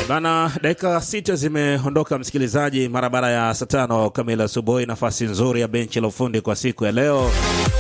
Bana, dakika sita zimeondoka msikilizaji, mara baada ya saa tano kamili asubuhi. Nafasi nzuri ya benchi la ufundi kwa siku ya leo,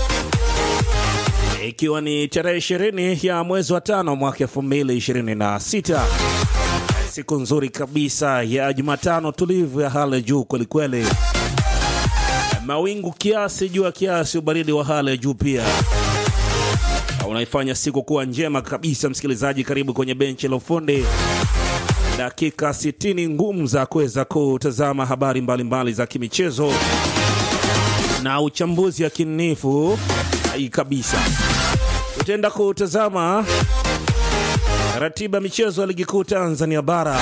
ikiwa ni tarehe ishirini ya mwezi wa tano mwaka elfu mbili ishirini na sita siku nzuri kabisa ya Jumatano tulivu ya hali ya juu kwelikweli, mawingu kiasi, jua kiasi, ubaridi wa hali ya juu pia unaifanya siku kuwa njema kabisa. Msikilizaji, karibu kwenye benchi la ufundi, dakika 60 ngumu za kuweza kutazama habari mbalimbali mbali za kimichezo na uchambuzi yakinifu kabisa. Tutaenda kutazama ratiba michezo ya ligi kuu Tanzania bara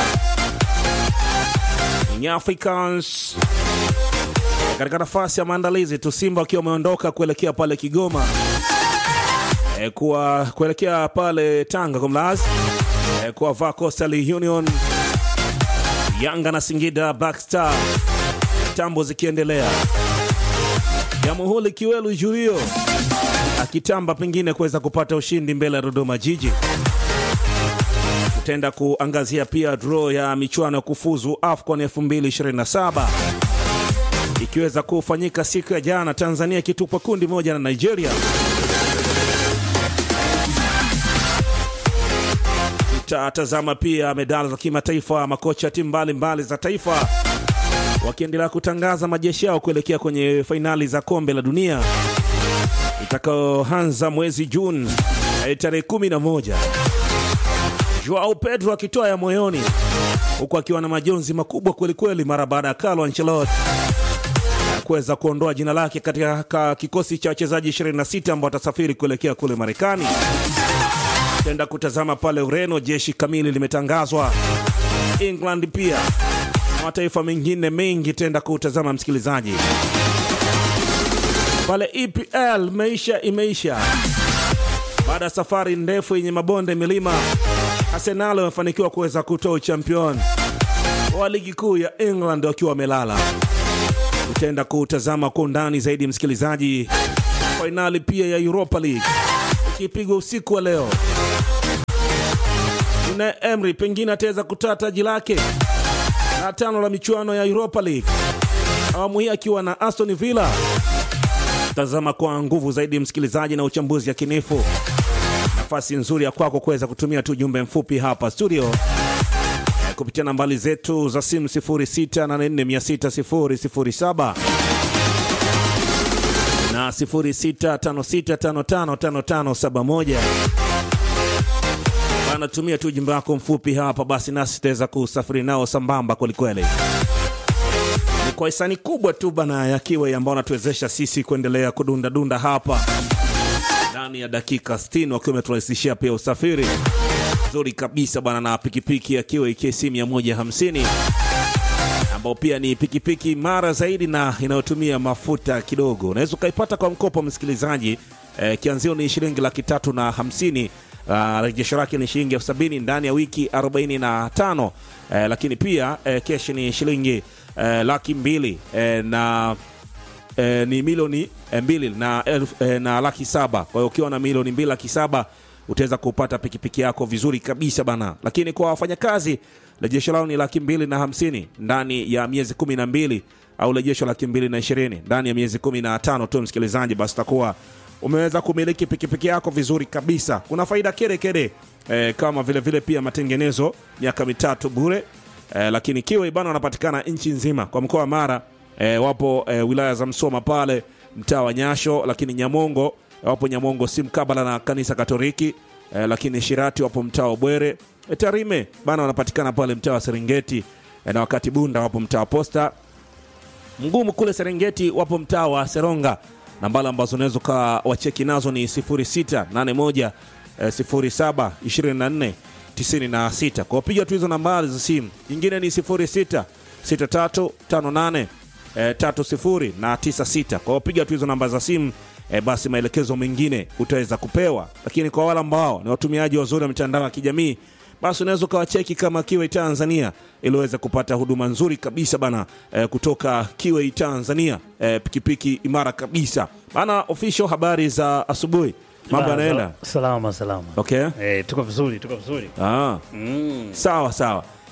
Young Africans katika nafasi ya maandalizi tu, Simba wakiwa wameondoka kuelekea pale Kigoma e, kuwa kuelekea pale Tanga kumlazi e, kuwavaa Coastal Union, Yanga na Singida Black Star, tambo zikiendelea, Jamhuri Kiwelu Julio akitamba pengine kuweza kupata ushindi mbele ya Dodoma Jiji. Tutaenda kuangazia pia draw ya michuano ya kufuzu AFCON 2027 ikiweza kufanyika siku ya jana, Tanzania ikitupwa kundi moja na Nigeria. Tutatazama pia medali za kimataifa, makocha timu mbalimbali za taifa wakiendelea kutangaza majeshi yao kuelekea kwenye fainali za kombe la dunia itakayoanza mwezi Juni tarehe 11. Joao Pedro akitoa ya moyoni huku akiwa na majonzi makubwa kwelikweli mara baada ya Carlo Ancelotti kuweza kuondoa jina lake katika kikosi cha wachezaji 26 ambao watasafiri kuelekea kule Marekani. Tenda kutazama pale Ureno, jeshi kamili limetangazwa. England pia na mataifa mengine mengi tenda kutazama msikilizaji. Pale EPL meisha imeisha baada ya safari ndefu yenye mabonde milima. Arsenal wamefanikiwa kuweza kutoa uchampion wa ligi kuu ya England wakiwa wamelala. Utaenda kutazama kwa undani zaidi msikilizaji, fainali pia ya Europa League ikipigwa usiku wa leo. Unai Emery pengine ataweza kutoa taji lake la tano la michuano ya Europa League, awamu hii akiwa na Aston Villa. Tazama kwa nguvu zaidi msikilizaji, na uchambuzi yakinifu. Nafasi nzuri ya kwako kuweza kutumia tu jumbe mfupi hapa studio kupitia nambari zetu za simu 0684600007 na 0656555571. Anatumia tu ujumbe wako mfupi hapa, basi nasi tutaweza kusafiri nao sambamba kwelikweli. Ni kwa hisani kubwa tu bana ya Kiwe ambao anatuwezesha sisi kuendelea kudundadunda hapa ndani ya dakika 60 wakiwa wameturahisishia pia usafiri nzuri kabisa bwana, na pikipiki ya Kiwe KC 150 ambao pia ni pikipiki imara zaidi na inayotumia mafuta kidogo. Unaweza ukaipata kwa mkopo msikilizaji, eh, kianzio ni shilingi laki tatu na hamsini. Uh, rejesho lake ni shilingi elfu sabini ndani ya wiki 45 eh, lakini pia eh, keshi ni shilingi eh, laki mbili eh, na eh, ni milioni eh, mbili na, elf, eh, na laki saba. Kwa hiyo ukiwa na milioni mbili laki saba utaweza kupata pikipiki yako vizuri kabisa bana. Lakini kwa wafanyakazi rejesho lao ni laki mbili na hamsini ndani ya miezi kumi na mbili au rejesho laki mbili na ishirini ndani ya miezi kumi na tano tu msikilizaji, basi utakuwa umeweza kumiliki pikipiki yako vizuri kabisa. Kuna faida kere kere eh, kama vile vile pia matengenezo miaka mitatu bure eh, lakini Kiwe bana wanapatikana nchi nzima kwa mkoa wa Mara eh, wapo eh, wilaya za Msoma pale mtaa wa Nyasho, lakini Nyamongo wapo Nyamongo si mkabala na kanisa Katoliki eh, lakini Shirati wapo mtaa wa Bwere eh, Tarime bana wanapatikana pale mtaa wa Serengeti eh, na wakati Bunda wapo mtaa wa Posta Mgumu kule Serengeti wapo mtaa wa Seronga. Nambari ambazo unaweza ukawacheki nazo ni 0681 eh, 07 24 96. Kwa piga tu hizo nambari za simu. Nyingine ni 06 63 58 eh, 30 na 96. Kwa piga tu hizo namba za simu eh, basi maelekezo mengine utaweza kupewa. Lakini kwa wale ambao ni watumiaji wazuri wa mitandao ya kijamii basi unaweza ukawacheki kama Kiwei Tanzania ili uweze kupata huduma nzuri kabisa bana eh, kutoka Kiwei Tanzania eh, pikipiki imara kabisa bana. Official habari za asubuhi, mambo Ba- yanaenda Salama salama. okay. Eh, tuko vizuri, tuko vizuri. Ah, Mm. sawa sawa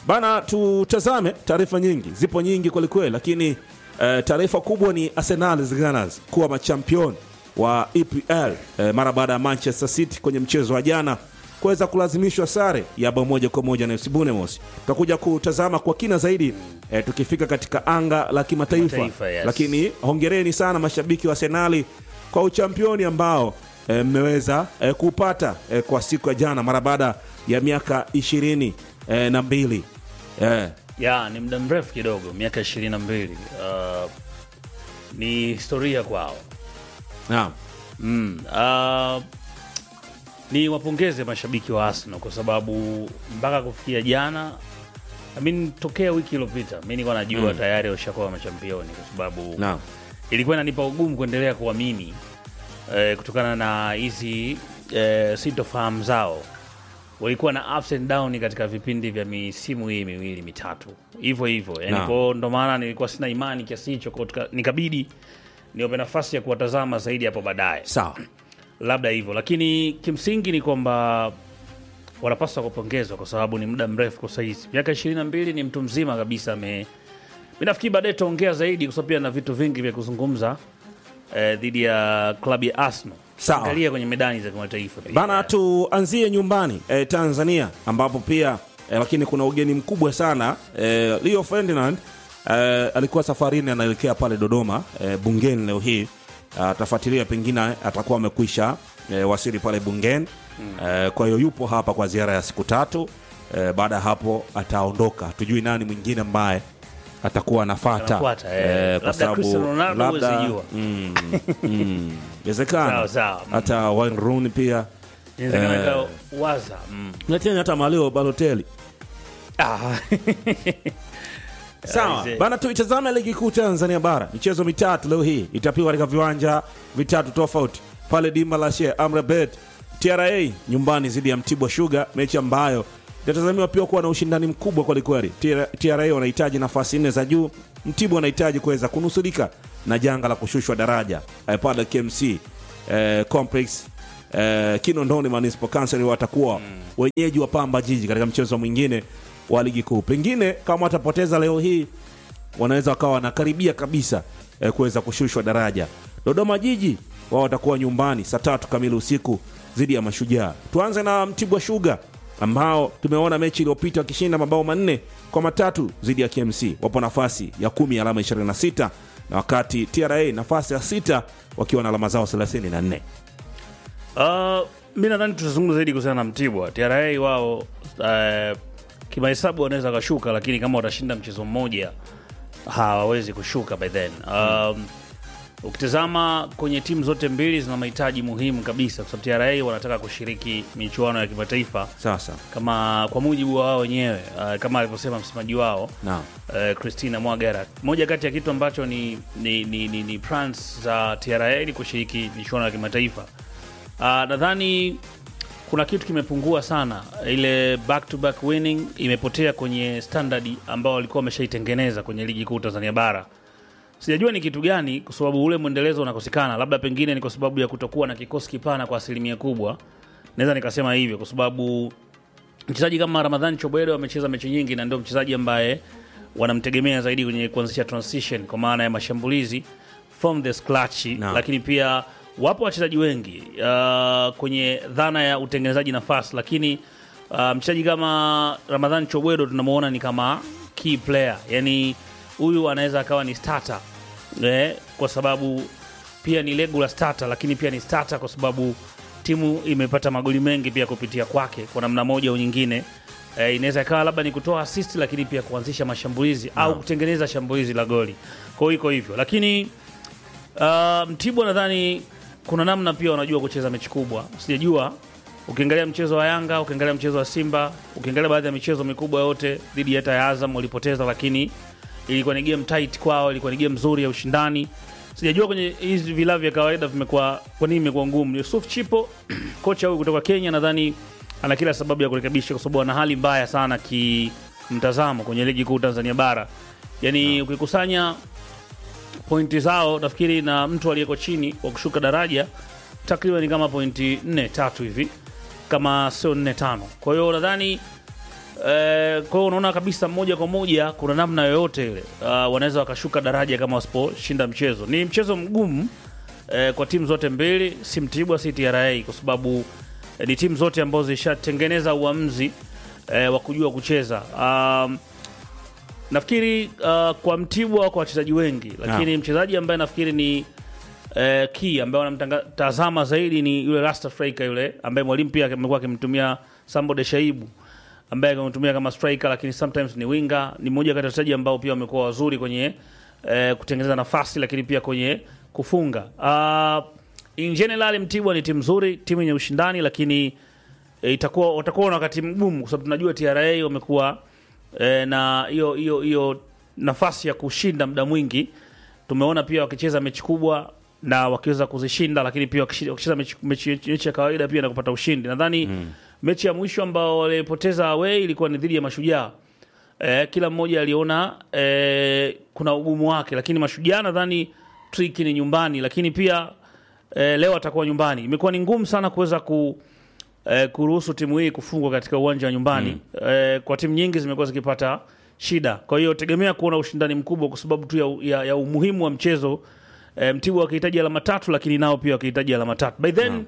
bana, tutazame taarifa nyingi, zipo nyingi kwelikweli, lakini eh, taarifa kubwa ni Arsenal Gunners kuwa machampion wa EPL eh, mara baada ya Manchester City kwenye mchezo wa jana kuweza kulazimishwa sare ya bao moja kwa moja na FC Bournemouth. Tutakuja kutazama kwa kina zaidi eh, tukifika katika anga la kimataifa, Kimataifa, yes. lakini hongereni sana mashabiki wa Arsenali kwa uchampioni ambao eh, mmeweza eh, kupata eh, kwa siku ya jana mara baada ya miaka ishirini eh, na mbili eh, ya ni muda mrefu kidogo, miaka ishirini na mbili. Uh, ni historia kwao. naam. Mm, uh, ni wapongeze mashabiki wa Arsenal kwa sababu mpaka kufikia jana I mean, tokea wiki iliyopita mi nilikuwa najua tayari washakuwa machampioni kwa sababu Naam. ilikuwa inanipa ugumu kuendelea kuamini eh, kutokana na hizi eh, sintofahamu zao. Walikuwa na ups and down katika vipindi vya misimu hii miwili mitatu, hivyo hivyo yani, Naam. kwao ndo maana nilikuwa sina imani kiasi hicho, kwa tuka- nikabidi niwape nafasi ya kuwatazama zaidi hapo baadaye Sawa. labda hivyo, lakini kimsingi ni kwamba wanapaswa kupongezwa kwa sababu ni muda mrefu kwa saizi, miaka ishirini na mbili. Ni mtu mzima kabisa. Ame mi nafikiri baadaye tutaongea zaidi, kwa sababu pia na vitu vingi vya kuzungumza eh, dhidi ya klabu ya Arsenal. Sawa. Angalia kwenye medani za kimataifa pia. Bana, tuanzie nyumbani eh, Tanzania ambapo pia eh, lakini kuna ugeni mkubwa sana eh, Leo Ferdinand eh, alikuwa safarini anaelekea pale Dodoma eh, bungeni leo hii atafuatilia, pengine atakuwa amekwisha eh, wasili pale bungeni eh, kwa hiyo yupo hapa kwa ziara ya siku tatu eh, baada ya hapo ataondoka. Tujui nani mwingine ambaye atakuwa anafata Anafuata, eh. Labda Cristiano Ronaldo huwezi jua. mm, mm, inawezekana Sawa, sawa. Mm. hata Wayne Rooney pia Inawezekana eh, ikawa waza mm. na tena hata Maleo Balotelli. ah. Sawa Aise. bana, tuitazame ligi kuu Tanzania bara. Michezo mitatu leo hii itapigwa katika viwanja vitatu tofauti pale dimba la Sheikh Amri Abeid. TRA nyumbani dhidi ya Mtibwa Sugar, mechi ambayo inatazamiwa pia kuwa na ushindani mkubwa kwelikweli. TRA TRA wanahitaji nafasi nne za juu, Mtibwa wanahitaji kuweza kunusurika na janga la kushushwa daraja eh, pale KMC eh, complex eh, Kinondoni Municipal Council watakuwa wenyeji wa Pamba Jiji katika mchezo mwingine wa ligi kuu. Pengine kama watapoteza leo hii wanaweza wakawa wanakaribia kabisa eh, kuweza kushushwa daraja. Dodoma Jiji wao watakuwa nyumbani saa tatu kamili usiku dhidi ya Mashujaa. Tuanze na Mtibwa Sugar ambao tumeona mechi iliyopita wakishinda mabao manne kwa matatu dhidi ya KMC, wapo nafasi ya kumi alama 26 na wakati TRA nafasi ya sita wakiwa na alama zao 34. Uh, mi nadhani tutazungumza zaidi kuhusiana na Mtibwa. TRA wao uh, kimahesabu wanaweza wakashuka, lakini kama watashinda mchezo mmoja hawawezi kushuka by then. Um, ukitazama kwenye timu zote mbili zina mahitaji muhimu kabisa, kwa sababu TRA wanataka kushiriki michuano ya kimataifa Sasa kama kwa mujibu wa wao wenyewe uh, kama alivyosema msemaji wao naam, uh, Christina Mwagara. Moja kati ya kitu ambacho ni, ni, ni, ni, ni plans za TRA ni kushiriki michuano ya kimataifa. Uh, nadhani kuna kitu kimepungua sana, ile back to back winning imepotea kwenye standard ambao walikuwa wameshaitengeneza kwenye ligi kuu Tanzania bara. Sijajua ni kitu gani, kwa sababu ule mwendelezo unakosekana. Labda pengine ni kwa sababu ya kutokuwa na kikosi kipana kwa asilimia kubwa, naweza nikasema hivyo, kwa sababu mchezaji kama Ramadhani Chobwedo amecheza mechi nyingi na ndio mchezaji ambaye wanamtegemea zaidi kwenye kuanzisha transition kwa maana ya mashambulizi from the scratch, Naam. lakini pia wapo wachezaji wengi uh, kwenye dhana ya utengenezaji nafasi, lakini uh, mchezaji kama Ramadhani Chobwedo tunamuona ni kama key player, yani huyu anaweza akawa ni starter eh, kwa sababu pia ni regular starter, lakini pia ni starter kwa sababu timu imepata magoli mengi pia kupitia kwake kwa namna moja au nyingine. Eh, inaweza ikawa labda ni kutoa assist, lakini pia kuanzisha mashambulizi au kutengeneza shambulizi la goli. Kwa hiyo iko hivyo, lakini uh, Mtibwa nadhani kuna namna pia wanajua kucheza mechi kubwa. Sijajua ukiangalia mchezo wa Yanga, ukiangalia mchezo wa Simba, ukiangalia baadhi ya michezo mikubwa yote dhidi hata ya Azam walipoteza, lakini ilikuwa ni game tight kwao, ilikuwa ni game nzuri ya ushindani. Sijajua kwenye hizi vilabu vya kawaida vimekuwa kwa nini imekuwa ngumu. Yusuf Chipo kocha huyu kutoka Kenya nadhani ana kila sababu ya kurekebisha, kwa sababu ana hali mbaya sana kimtazamo kwenye ligi kuu Tanzania bara. Yani ukikusanya pointi zao nafikiri na mtu aliyeko chini wa kushuka daraja takriban kama pointi nne tatu hivi kama sio nne tano. Kwa hiyo nadhani Eh, kwa hiyo unaona kabisa moja kwa moja kuna namna yoyote ile uh, wanaweza wakashuka daraja kama wasiposhinda mchezo. Ni mchezo mgumu eh, kwa timu zote mbili, si Mtibwa si TRA, kwa sababu eh, ni timu zote ambazo zishatengeneza uamuzi eh, wa kujua kucheza. Um, nafikiri uh, kwa Mtibwa kwa wachezaji wengi, lakini mchezaji ambaye nafikiri ni eh, key ambaye wanamtazama zaidi ni yule Rasta striker yule ambaye mwalimu pia amekuwa akimtumia Sambo de Shaibu ambaye amemtumia kama striker, lakini sometimes ni winga. Ni mmoja kati ya wachezaji ambao pia wamekuwa wazuri kwenye eh, kutengeneza nafasi, lakini pia kwenye kufunga. Uh, in general Mtibwa ni timu nzuri, timu yenye ushindani, lakini eh, itakuwa watakuwa na wakati mgumu, kwa sababu tunajua TRA wamekuwa eh, na hiyo hiyo hiyo nafasi ya kushinda muda mwingi. Tumeona pia wakicheza mechi kubwa na wakiweza kuzishinda, lakini pia wakishi- wakicheza mechi, mechi, mechi ya kawaida pia na kupata ushindi. Nadhani mechi ya mwisho ambao walipoteza away ilikuwa ni dhidi ya Mashujaa. Eh, kila mmoja aliona eh, kuna ugumu wake, lakini Mashujaa nadhani trick ni nyumbani, lakini pia eh, leo atakuwa nyumbani. Imekuwa ni ngumu sana kuweza ku eh, kuruhusu timu hii kufungwa katika uwanja wa nyumbani eh, kwa timu nyingi zimekuwa zikipata shida. Kwa hiyo tegemea kuona ushindani mkubwa kwa sababu tu ya, ya, ya umuhimu wa mchezo eh, Mtibwa wakihitaji alama tatu, lakini nao pia wakihitaji alama tatu. By then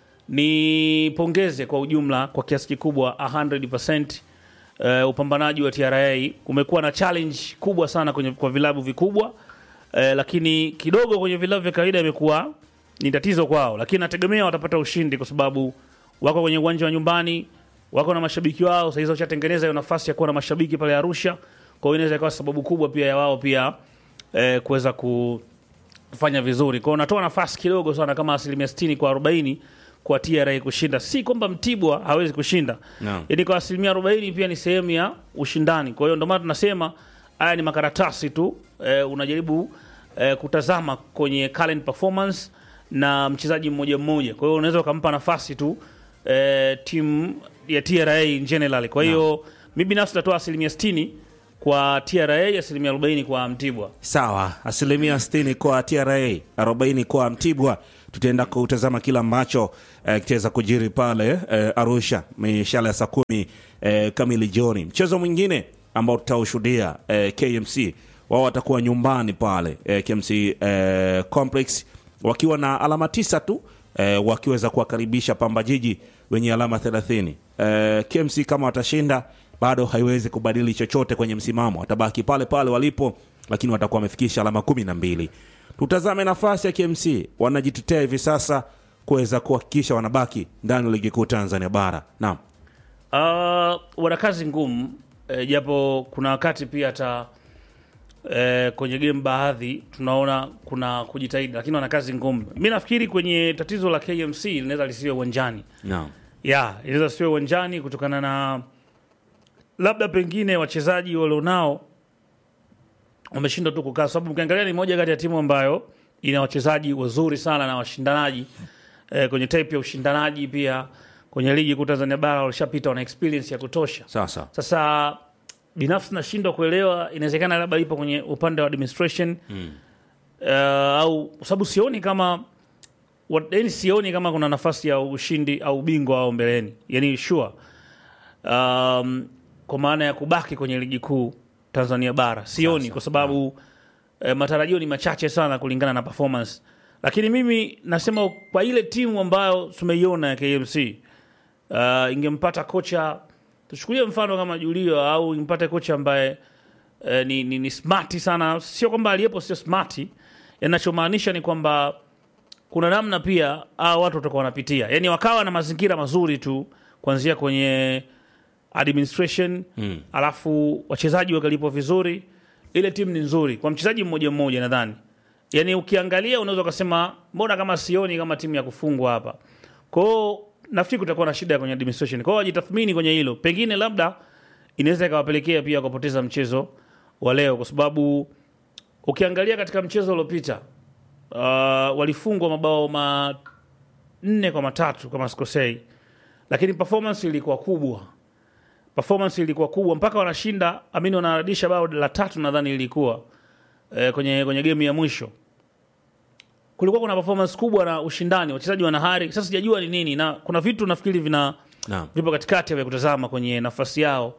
ni pongeze kwa ujumla kwa kiasi kikubwa 100% eh, upambanaji wa TRA umekuwa na challenge kubwa sana kwenye, kwa vilabu vikubwa eh, lakini kidogo kwenye vilabu vya kawaida imekuwa ni tatizo kwao, lakini nategemea watapata ushindi kwa sababu wako kwenye uwanja wa nyumbani, wako na mashabiki wao. Sasa hizo washatengeneza hiyo nafasi ya kuwa na mashabiki pale Arusha, kwa hiyo inaweza ikawa sababu kubwa pia ya wao pia eh, kuweza ku kufanya vizuri. Kwa hiyo unatoa nafasi kidogo sana kama asilimia 60 kwa 40 kwa TRA kushinda. Si kwamba Mtibwa hawezi kushinda. Naam. Yaani kwa asilimia 40 pia ni sehemu ya ushindani. Kwa hiyo ndio maana tunasema haya ni makaratasi tu eh, unajaribu eh, kutazama kwenye current performance na mchezaji mmoja mmoja. Kwa hiyo unaweza ukampa nafasi tu eh, timu ya TRA in general. Kwa hiyo mimi binafsi natoa asilimia 60 kwa TRA, asilimia 40 kwa Mtibwa. Sawa, asilimia 60 kwa TRA, 40 kwa Mtibwa. Tutaenda kutazama kila ambacho eh, kitaweza kujiri pale eh, Arusha mishale ya saa kumi eh, kamili jioni. Mchezo mwingine ambao tutaushuhudia eh, KMC wao watakuwa nyumbani pale eh, KMC eh, Complex wakiwa na alama tisa tu eh, wakiweza kuwakaribisha Pamba Jiji wenye alama 30. Eh, KMC kama watashinda bado haiwezi kubadili chochote kwenye msimamo, watabaki pale pale walipo, lakini watakuwa wamefikisha alama kumi na mbili. Tutazame nafasi ya KMC, wanajitetea hivi sasa kuweza kuhakikisha wanabaki ndani ya ligi kuu Tanzania bara. Naam, Uh, wana kazi ngumu eh, japo kuna wakati pia hata eh, kwenye game baadhi tunaona kuna kujitahidi, lakini wana kazi ngumu. Mi nafikiri kwenye tatizo la KMC linaweza lisiwe uwanjani naam, ya inaweza siwe uwanjani kutokana na labda pengine wachezaji walionao wameshindwa tu kukaa, sababu ukiangalia ni moja kati ya timu ambayo ina wachezaji wazuri sana na washindanaji eh, kwenye type ya ushindanaji pia kwenye ligi kuu Tanzania bara walishapita, wana experience ya kutosha. sasa Sasa binafsi nashindwa kuelewa, inawezekana labda ipo kwenye upande wa administration mm. uh, au kwa sababu sioni kama wa- yaani sioni kama kuna nafasi ya ushindi au ubingwa au mbeleni, yani sure um, kwa maana ya kubaki kwenye ligi kuu Tanzania bara sioni, kwa sababu eh, matarajio ni machache sana kulingana na performance, lakini mimi nasema kwa ile timu ambayo tumeiona ya KMC uh, ingempata kocha tuchukulie mfano kama Julio au impate kocha ambaye eh, ni, ni, ni smart sana, sio kwamba aliyepo sio smart. Yanachomaanisha ni kwamba kuna namna pia hao watu watakuwa wanapitia, yani wakawa na mazingira mazuri tu kuanzia kwenye administration mm. alafu wachezaji wakalipwa vizuri, ile timu ni nzuri kwa mchezaji mmoja mmoja. Nadhani yani ukiangalia unaweza ukasema mbona kama sioni kama timu ya kufungwa hapa kwao. Nafikiri kutakuwa na shida kwenye administration kwao, wajitathmini kwenye hilo, pengine labda inaweza ikawapelekea pia kupoteza mchezo wa leo, kwa sababu ukiangalia katika mchezo uliopita uh, walifungwa mabao manne kwa matatu kama sikosei, lakini performance ilikuwa kubwa, performance ilikuwa kubwa mpaka wanashinda amini, wanarudisha bao la tatu nadhani ilikuwa eh, kwenye, kwenye game ya mwisho kulikuwa kuna performance kubwa na ushindani, wachezaji wana hari. Sasa sijajua ni nini, na kuna vitu nafikiri vina naam, vipo katikati vya kutazama kwenye nafasi yao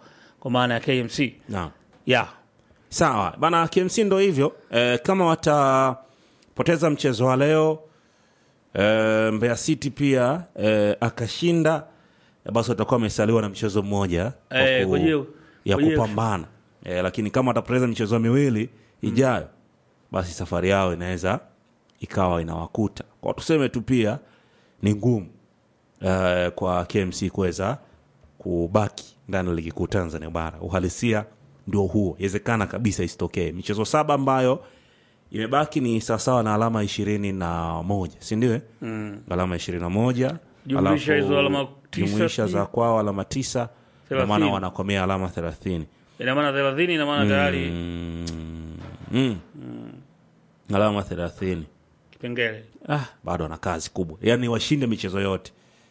kwa maana ya KMC Naam. yeah. Sawa bana, KMC ndo hivyo e, kama watapoteza mchezo wa leo e, Mbeya City pia e, akashinda e, basi watakuwa wamesaliwa na mchezo mmoja wa Eh, ku- kwa hiyo- ya kwa hiyo- kupambana e, lakini kama watapoteza michezo miwili ijayo basi safari yao inaweza ikawa inawakuta kwa tuseme tu pia ni ngumu e, kwa KMC kuweza kubaki ndani ya ligi kuu Tanzania bara. Uhalisia ndio huo, inawezekana kabisa isitokee. Michezo saba ambayo imebaki ni sawasawa na alama ishirini na moja si ndio? mm. alama ishirini na moja Jumlisha alafu hizo alama tisa, jumlisha sijui. za kwao alama tisa na maana Thelathini. wanakomea alama thelathini ina maana thelathini ina maana tayari mm. alama thelathini kipengele ah, bado wana kazi kubwa, yaani washinde michezo yote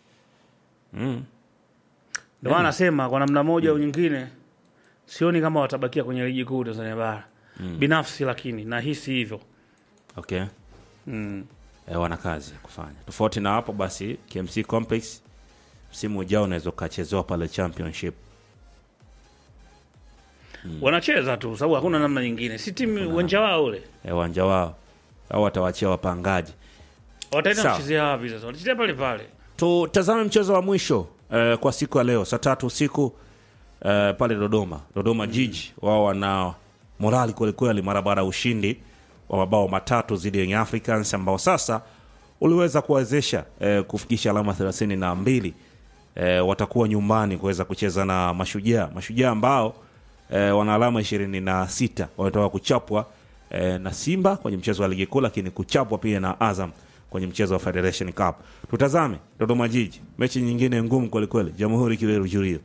ndio maana nasema kwa namna moja au nyingine sioni kama watabakia kwenye ligi kuu Tanzania bara binafsi, lakini nahisi hivyo okay. mm. e, wana kazi ya kufanya. Tofauti na hapo basi, KMC Complex msimu ujao unaweza ukachezewa pale championship. wanacheza tu sababu hakuna namna nyingine, si timu uwanja wao ule e, uwanja wao au watawachia wapangaji. wataenda Sawa. kuchezea wapi sasa? Watachezea pale pale. Tutazame mchezo wa mwisho eh, kwa siku ya leo saa tatu usiku eh, pale Dodoma. Dodoma Jiji wao wana morali kwelikweli mara baada ya ushindi wa mabao matatu dhidi ya Young Africans ambao sasa uliweza kuwawezesha eh, kufikisha alama thelathini na mbili. Eh, watakuwa nyumbani kuweza kucheza na Mashujaa, Mashujaa ambao eh, wana alama ishirini na sita wametoka kuchapwa eh, na Simba kwenye mchezo wa ligi kuu, lakini kuchapwa pia na Azam kwenye mchezo wa Federation Cup. Tutazame Dodoma Jiji, mechi nyingine ngumu kwelikweli, Jamhuri Kiweru Jurio.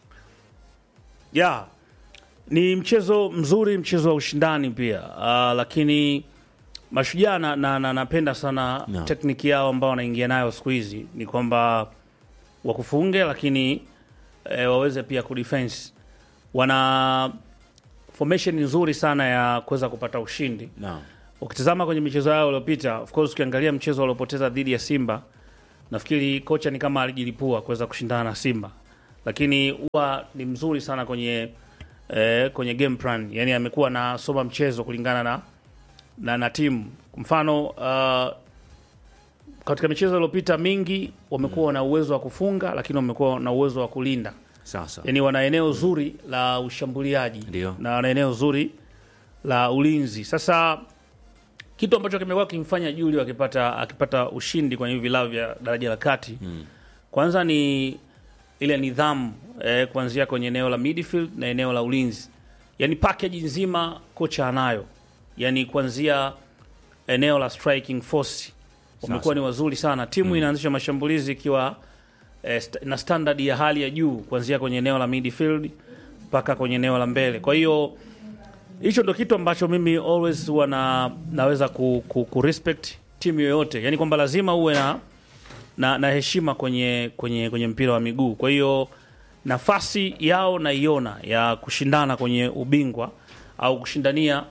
ya ni mchezo mzuri, mchezo wa ushindani pia uh, lakini Mashujaa na, na, na, napenda sana No. tekniki yao ambao wanaingia nayo siku hizi ni kwamba wakufunge, lakini eh, waweze pia kudefense. Wana formation nzuri sana ya kuweza kupata ushindi. Naam. Ukitazama kwenye michezo yao iliyopita, of course, ukiangalia mchezo waliopoteza dhidi ya Simba, nafikiri kocha ni kama alijilipua kuweza kushindana na Simba, lakini huwa ni mzuri sana kwenye eh, kwenye game plan, yani amekuwa na soma mchezo kulingana na na, na timu. Kwa mfano uh, katika michezo iliyopita mingi wamekuwa na uwezo wa kufunga, lakini wamekuwa na uwezo wa kulinda Sasa yani wana eneo zuri la ushambuliaji Ndio. na wana eneo zuri la ulinzi. Sasa kitu ambacho kimekuwa kimfanya Julio akipata akipata ushindi kwenye hivi vilabu vya daraja la kati mm. kwanza ni ile nidhamu eh, kuanzia kwenye eneo la midfield na eneo la ulinzi, yani package nzima kocha anayo, yani kuanzia eneo la striking force wamekuwa ni wazuri sana. Timu inaanzisha mashambulizi ikiwa eh, st na standard ya hali ya juu kuanzia kwenye eneo la midfield mpaka kwenye eneo la mbele. Kwa hiyo hicho ndo kitu ambacho mimi always huwa na, naweza ku, ku, ku respect timu yoyote, yani kwamba lazima uwe na, na, na heshima kwenye, kwenye, kwenye mpira wa miguu. Kwa hiyo nafasi yao naiona ya kushindana kwenye ubingwa au kushindania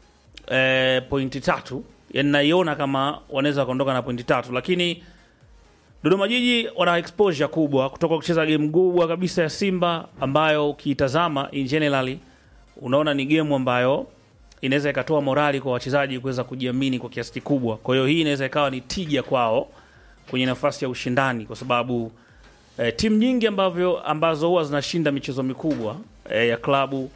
eh, pointi tatu, yani naiona kama wanaweza wakaondoka na pointi tatu, lakini Dodoma Jiji wana exposure kubwa kutoka kucheza game kubwa kabisa ya Simba ambayo ukiitazama in generally unaona ni game ambayo inaweza ikatoa morali kwa wachezaji kuweza kujiamini kwa kiasi kikubwa. Kwa hiyo hii inaweza ikawa ni tija kwao kwenye nafasi ya ushindani, kwa sababu eh, timu nyingi ambavyo ambazo huwa zinashinda michezo mikubwa eh, ya klabu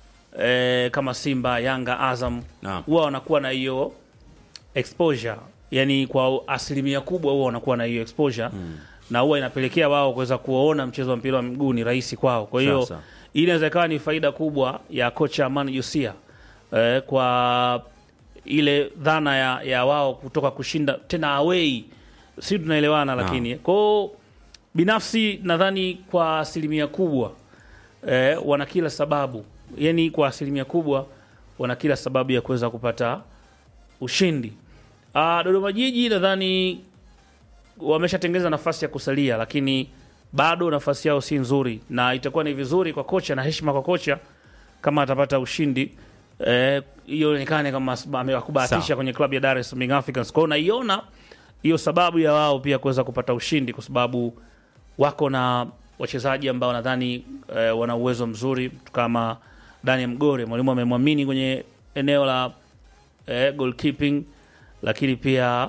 eh, kama Simba, Yanga, Azam Naam. huwa wanakuwa na hiyo exposure, yani kwa asilimia kubwa huwa wanakuwa na hiyo exposure na huwa inapelekea wao kuweza kuona mchezo wa mpira wa miguu ni rahisi kwao. Kwa hiyo Sasa. hii inaweza ikawa ni faida kubwa ya kocha Amani Josia eh, kwa ile dhana ya, ya wao kutoka kushinda tena away, si tunaelewana? Lakini kwao binafsi nadhani kwa asilimia kubwa eh, wana kila sababu, yani kwa asilimia kubwa wana kila sababu ya kuweza kupata ushindi. Ah, Dodoma Jiji nadhani wameshatengeneza nafasi ya kusalia, lakini bado nafasi yao si nzuri, na itakuwa ni vizuri kwa kocha na heshima kwa kocha kama atapata ushindi eh, hiyo ionekane kama amewakubahatisha Sawa. kwenye klabu ya Dar es Salaam Young Africans. Kwa hiyo naiona hiyo sababu ya wao pia kuweza kupata ushindi, kwa sababu wako na wachezaji ambao nadhani eh, wana uwezo mzuri mtu kama Daniel Mgore, mwalimu amemwamini kwenye eneo la eh, goalkeeping, lakini pia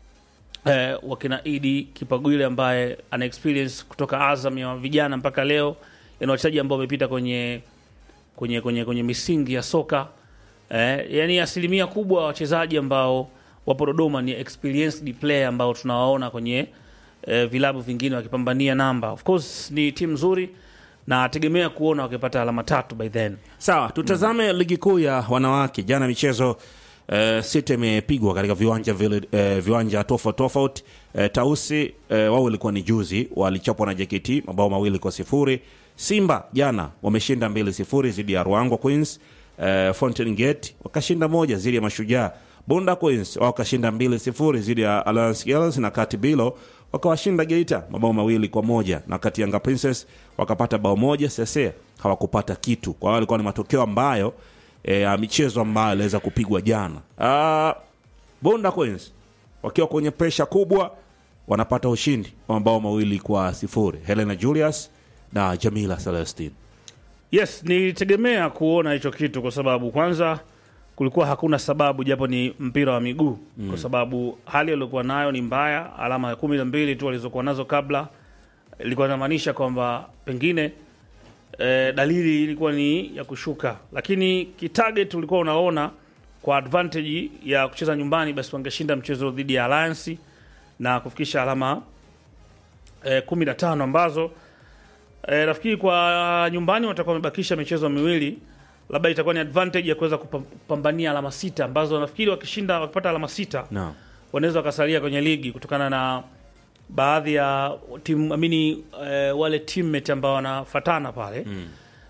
eh, wakina Idi Kipagwile ambaye ana experience kutoka Azam ya vijana mpaka leo, ni wachezaji ambao wamepita kwenye kwenye kwenye kwenye misingi ya soka eh, yani asilimia kubwa ya wachezaji ambao wapo Dodoma ni experienced player ambao tunawaona kwenye eh, vilabu vingine wakipambania namba. Of course ni timu nzuri na tegemea kuona wakipata alama tatu by then. Sawa, tutazame ligi kuu ya wanawake. Jana michezo eh, sita imepigwa katika viwanja vile, eh, viwanja tofauti tofauti. Eh, Tausi eh, wao ilikuwa ni juzi, walichapwa na JKT mabao mawili kwa sifuri. Simba jana wameshinda mbili sifuri dhidi ya Ruangwa Queens. Eh, Fountain Gate wakashinda moja dhidi ya Mashujaa. Bunda Queens wao wakashinda mbili sifuri dhidi ya Alliance Girls na Kati Bilo wakawashinda Geita mabao mawili kwa moja na kati Yanga Princess wakapata bao moja. Sese hawakupata kitu, kwa hiyo walikuwa ni matokeo ambayo eh, ya michezo ambayo aliweza kupigwa jana. Ah, Bunda Queens wakiwa kwenye presha kubwa wanapata ushindi wa mabao mawili kwa sifuri. Helena Julius na Jamila Celestine. Yes, nilitegemea kuona hicho kitu kwa sababu kwanza kulikuwa hakuna sababu, japo ni mpira wa miguu mm. kwa sababu hali waliokuwa nayo ni mbaya. Alama ya kumi na mbili tu walizokuwa nazo kabla ilikuwa inamaanisha kwamba pengine eh, dalili ilikuwa ni ya kushuka, lakini kitarget ulikuwa unaona kwa advantage ya kucheza nyumbani, basi wangeshinda mchezo dhidi ya Alliance na kufikisha alama eh, kumi na tano ambazo E, nafikiri kwa nyumbani watakuwa wamebakisha michezo miwili, labda itakuwa ni advantage ya kuweza kupa- kupambania alama sita ambazo nafikiri wakishinda, wakipata alama sita Naam. wanaweza wakasalia kwenye ligi kutokana na baadhi ya timu amini, e, wale teammate ambao wanafatana pale mm.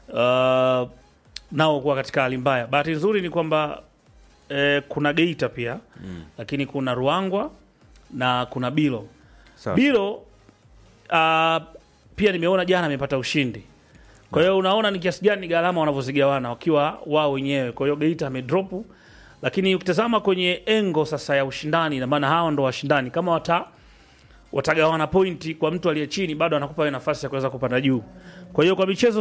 uh, nao kuwa katika hali mbaya. Bahati nzuri ni kwamba e, kuna Geita pia mm. lakini kuna Ruangwa na kuna Bilo Sawa. Bilo uh, pia nimeona jana amepata ushindi. Kwa hiyo unaona ni kiasi gani gharama wanavyozigawana wakiwa wao wenyewe. Kwa hiyo Geita amedrop, lakini ukitazama kwenye engo sasa ya ushindani, na maana hawa ndo washindani, kama wata watagawana pointi kwa mtu aliye chini, bado anakupa wewe nafasi ya kuweza kupanda juu. Kwa hiyo kwa michezo